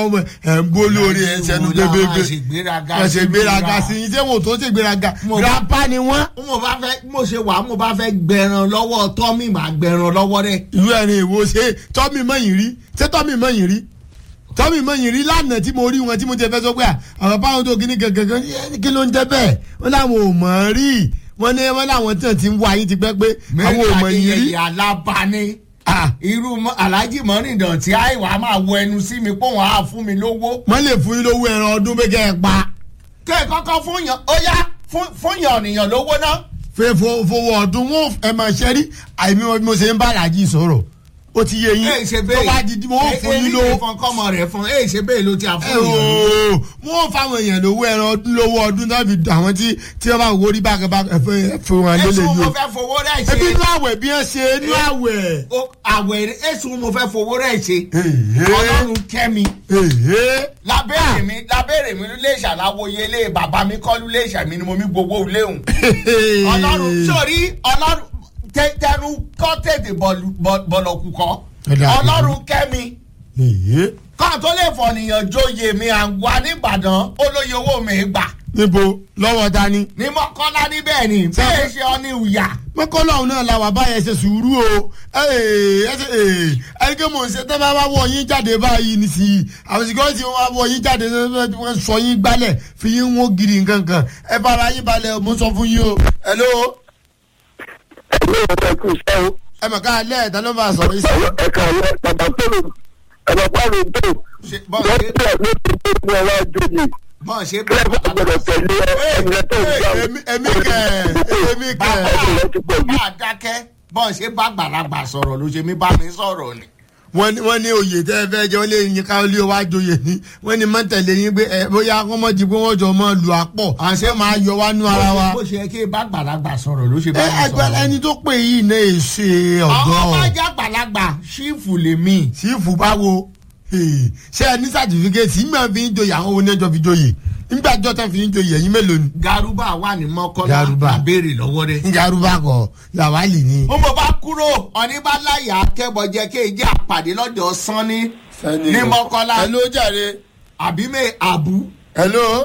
ọmọ ẹ̀ ń bó lórí ẹ̀ sẹ́nu bébébé ṣègbéraga ẹ̀ ṣe gbéraga sí i ṣé wò tó ṣe gbéraga Mo bá- grandpa ni wọ́n. mo bá fẹ́ mo ṣe wà mo bá fẹ́ gbẹran lọ́wọ́ tọ́mì máa gbẹran lọ́wọ́ rẹ̀. ìlú ẹ̀rín ìwo ṣe tọ́mì mọ̀yìn rí ṣé tọ́mì mọ̀yìn rí tọ́mì mọ̀yìn rí lánàá tí mo rí wọn tí mo ti fẹ́ sọ pé à, àwọn báwọn tó kíní gangan kí ló ń jẹ́ bẹ́ẹ̀ wọ́n láwọn ò mọ̀ ọ́n rí wọ́n ní wọ́n láwọn tí wọ́n ti ń wá yín ti pẹ́ pé àwọn ò mọ̀ yín rí. Adéyẹyẹ alábàání Ah, irú mọ- alhaji mọ́rìndàn tí àìwá máa wọ ẹnu sí mi pé wọ́n á fún mi lówó. wọ́n lè fún yín lówó ẹran ọdún pé kẹ́ ẹ pa kẹ́ ẹ̀ kọ́kọ́ fún yàn ó yá fún- fún yàn ọ̀nìyàn lówó náà. fẹ́ fo- fowó ọdún wọn ẹ máa ṣe rí àìmí wọn bí mo ṣe ń bá aláàjì sọ̀rọ̀ ó ti yé yín ẹ ṣe tó bẹ́ẹ̀ bá di wọn ò fún yín lówó. fún kọ́mọ rẹ̀ fún ẹ ṣe bẹ́ẹ̀ ló ti à ẹ fún yàn lówó. ooo wọn ò fáwọn èèyàn lówó ẹran ọdún lówó ọdún náà fi dùn àwọn tí tí wọn bá wò ó rí bákan bákan ẹfẹ ẹfẹ wọn lélẹ èsùn yìí mo o. fẹ́ fowó rẹ̀ ebi ṣe inú àwẹ̀ bí wọ́n ṣe inú àwẹ̀. ó- àwẹ̀ èsùn mo fẹ́ fowó rẹ̀ ṣe Èhé. ọlọ́run kẹ́mi Èhé. lábẹ́rẹ̀ mi lábẹ́rẹ̀ mi lè ṣàlàwòye ilé bàbá mi kọ́lù lè ṣàmì ni mo mi gbowó léhùn. ọlọ́run sórí ọlọ́run tẹ- tẹnu kọ́ tètè bọ̀lù- bọ̀- bọ̀lọ̀kù kọ́ Ẹ̀dá. ọlọ́run kẹ́mi Èhé. kọ́ tó lè fọ̀nìyàn jóye mi à ń wá nìbàdàn olóye owó mi gbà níbo lọ́wọ́ dání. ní mọ́kànlá níbẹ̀ ni bẹ́ẹ̀ ṣe ọ ní ìyà. mọ́kànlá ọ̀hún náà la wà báyẹn ṣe sùúrù o ẹni kí mò ń ṣe tẹ́ bá wá wọ yín jáde báyìí nísìnyí àwọn sìkọ́rìtì wọn wá wọ yín jáde wọ́n sọ yín gbálẹ̀ fi yín wọ́n gidi nǹkankan ẹ bára yín balẹ̀ mo sọ fún yín o. hello ẹ̀mí ọ̀rẹ́ kù sẹ́ o ẹ mọ̀ ká lẹ́ ẹ̀dá ló máa sọ̀rọ̀ yìí sí. ẹ̀ka ọ̀rẹ́ bàbá tóòrò bàbá pàrọ̀ tó Ṣe- bọ́ọ̀ wọ́n ṣe- tẹ̀ ló ti tó ní ọlá joyè bọ́ọ̀ ṣe bẹ́ẹ̀ bá gbọdọ̀ tẹ̀lé ẹ̀mí tó ń gbà èmi èmi kẹ èmi kẹ bàbá ọ̀rẹ́ ti pọ̀ jù. bàbá dákẹ́ bọ́ọ̀ ṣe bá gbàlagbà sọ̀rọ̀ ló ṣe mí bá mi sọ̀rọ̀ ni. wọ́n ní wọ́n ní oyè tẹ́ ẹ fẹ́ jẹ́ wọ́n lé yín ká lé wá joyè ní wọ́n ní mọ́tẹ̀lé yín pé ẹ bóyá wọ́n mọ̀ di pé wọ́n jọ mọ́ lu àpọ̀ àṣẹ máa yọ wá nú ara wa. bó ṣe yẹ kí bá gbàlagbà sọ̀rọ̀ ló ṣe bá ẹ mi ẹgbẹ́ sọ̀rọ̀. ẹni tó pè yìí náà è ṣe ọ̀dọ́ ọmọ bá já gbàlagbà ṣífù lèmi. sífù báwo ṣé ẹ ní sàtífíkẹ́tì nígbà fi ń joyè àwọn oníjọ fi joyè nígbà jọ tán fi ń joyè ẹ̀yin mélòó ni. garuba wà ní mọ́kọ́lá Garuba. àbèrè lọ́wọ́ rẹ̀. níjà arúgbó kọ làwálì ni. mo mọ̀ bá kúrò ọ̀nìbáláyà akẹ́bọ̀jẹ́ kéèjì àpàdé lọ́jọ́ sanni ní mọ́kọ́lá hello jàre. àbí mẹ́ àbú. hello.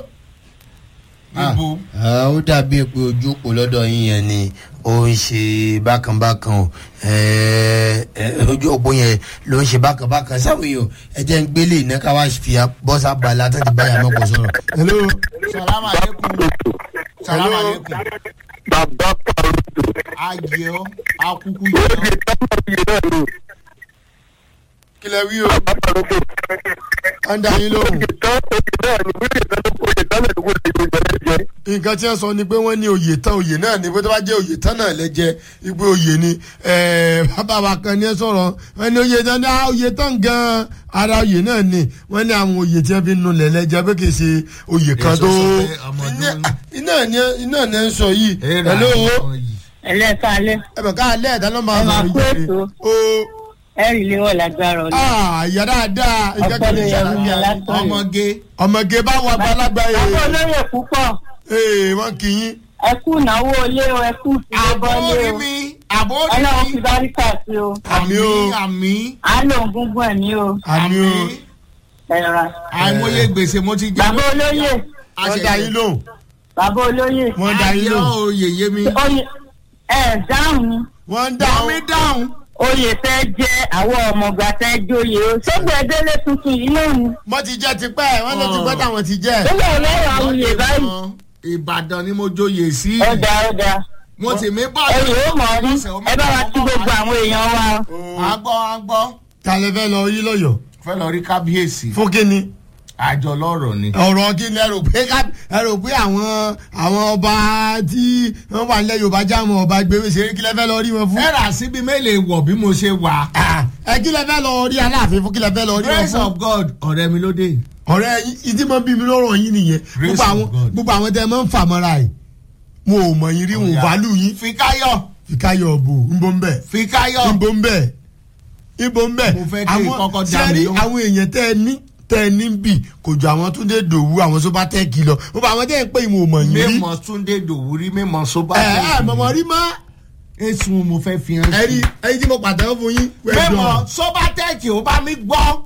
níbo. Ah, ó dàbí pé ojú òpó lọ́dọ̀ yín yẹn ni ó ń ṣe bákanbákan o Eh, eh, ojú òpó yẹn ló ń ṣe bákanbákan sáwọn èèyàn ẹ jẹ́ ń gbélé iná ká wá fi bọ́sà balẹ̀ àtàtì báyà mọ́kò sọ̀rọ̀. hello. sàlámà lẹ́kùn sàlámà lẹ́kùn bàbá pàrọ̀ tó ayé ọ akuku ó yẹ di tọ́mọ̀ yìí náà lò kílẹ̀ wí o. bàbá pàrọ̀ tó wọ́n dá yín lóhùn. ìtàn òye náà ni wíwì ìtàn ló kó ìtàn lè dúró lè gbé jẹ nǹkan tí wọ́n sọ ni pé wọ́n ní oyè tán oyè náà ni pé tó bá jẹ́ oyè tán náà lẹ́jẹ́ wípé oyè ni ẹ̀ẹ́, bàbá wa kan ní ẹ sọ̀rọ̀ wọ́n ní oyè tán ní ah, oyè tán gan-an ara oyè náà ni wọ́n ní àwọn oyè tí wọ́n fi nu lẹ̀ lẹ́jẹ́ pé kì í ṣe oyè kan Èso tó sọ pé ọmọdún- Iná- iná ni iná ni ẹ ń sọ yìí Ẹ̀rà hello ọmọ yìí. ẹlẹ́kàálẹ́ ẹ bẹ̀ ká alẹ́ ẹ̀dá ló máa Ẹ máa sọ̀rọ̀ kú yìí ètò. o ẹ̀rì léwọ̀ lágbára ọ̀la. ìyá dáadáa nǹkan Ọpẹ́ kan ló ní yẹ fún mi sàlàyé látọ̀yọ̀. ọmọge ọmọge bá wà balagba bàbá yìí olóyè púpọ̀ ee wọ́n kì í ẹ kú ìnáwó ilé o ẹ kú ìfìdí bọ́lé àbórí o mi àbórí ọlọ́run mi fi báríkà sí o àmì o àmì à ń lò ń gúngún ẹ̀mí o àmì o ẹ̀rọ. àìmọye gbèsè mo ti jẹ bàbá olóyè wọ́n dá yín lóhùn bàbá olóyè wọ́n dá yín ayé lóhùn oyè yé mi oyè ẹ̀ dáhùn ni wọ́n dá dáhùn mi dáhùn oyè fẹ́ jẹ́ àwọn ọmọọgbà fẹ́ jóye o ṣégbè délé tuntun yìí náà ni wọ́n ti jẹ́ tipẹ́ wọ́n lọ ti pẹ́ táwọn ti jẹ́ nígbà ọlọ́run àwùyè báyìí ìbàdàn ni mo joyè sí ọ̀dà ọ̀dà mo sì mí bọ́ ẹ̀yìn ó mọ̀ ọ́ rí ẹ bá wa kí gbogbo àwọn èèyàn wa o. agbọ́ agbọ́ tàlẹ́ fẹ́ lọ yí lọ́yọ̀ fẹ́ lọ rí kábíyèsí fún kínní àjọ lọ́rọ̀ ni. ọ̀rọ̀ kí ni ẹ rò pé ká ẹ rò pé àwọn àwọn ọba tí wọ́n wà nílẹ̀ yorùbá já àwọn ọba gbé ṣeré kí lẹ fẹ́ lọ rí wọn fún. ẹ rà síbi mélòó wọ̀ bí mo ṣe wà. Ah, ẹ kí lẹ fẹ́ lọ rí aláàfin fún kí lẹ fẹ́ lọ rí wọn grace fún. of god ọ̀rẹ́ mi ló dé. ọ̀rẹ́ ìdí mọ́ bí mi lọ́rọ̀ yín nìyẹn Grace gbogbo of àwọn God. gbogbo àwọn tẹ ẹ máa ń fà mọ́ra yìí wọn ò mọ̀ yín rí wọn ò válù yín fikayo fìkáyọ̀ bò ń bọ́ ń bẹ̀. fikayo ibo ń bẹ ibo ń bẹ Mo fẹ́ kí kọ́kọ́ dá mi sẹ́rí lóhùn. àwọn èèyàn tẹ́ ẹ ní tẹ́ ẹ ní bì kò jọ àwọn tó dé dòwú àwọn tó bá tẹ́ kí lọ gbogbo àwọn tẹ́ ẹ pé ìmọ̀ òmò yín rí mímọ túndé dòwúrí mímọ sóbà. ẹ ẹ mọ̀mọ́ rí mọ́ èsùn mo fẹ́ fi hàn ẹ rí ẹyin tí mo pàtàkì fún yín mímọ sóbà tẹ́ẹ̀kì ó bá mi gbọ́